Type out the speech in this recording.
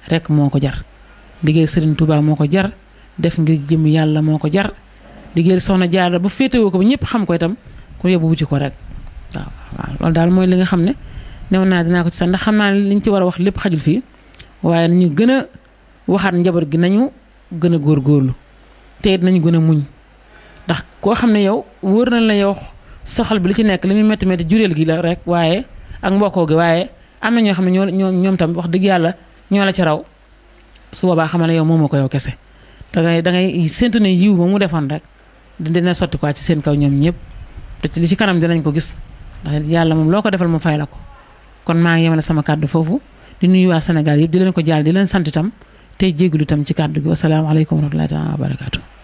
rek moo ko jar liggéey Serigne Touba moo ko jar def ngir jëm yàlla moo ko jar liggéey soxna Jaara bu féetewoo ko ba ñëpp xam ko itam ku yóbbu wuti ko rek waaw waaw loolu daal mooy li nga xam ne new naa dinaa ko ci sax ndax xam naa ne liñ ci war a wax lépp xajul fii waaye nañu gën a waxaat njaboot gi nañu gën a góorgóorlu te it nañu gën a muñ ndax koo xam ne yow wóor na la yow soxal bi li ci nekk li muy métti métti jureel gi la rek waaye ak mbokkoo gi waaye am na ñoo xam ne ñoo ñoo ñoom tam wax dëgg yàlla ñoo la ci raw su boobaa xamal ne yow moomoo ko yow kese da ngay da ngay séntu ne yiw ba mu defoon rek dina sotti quoi ci seen kaw ñoom ñëpp te ci li ci kanam dinañ ko gis ndax yàlla moom loo ko defal mu fay la ko kon maa ngi yemale sama kàddu foofu di nuyu waa Sénégal yëpp di leen ko jaal di leen sant itam tey jégalu itam ci kàddu gi wasalaamaaleykum wa rahmatullahi taala wa barakaatu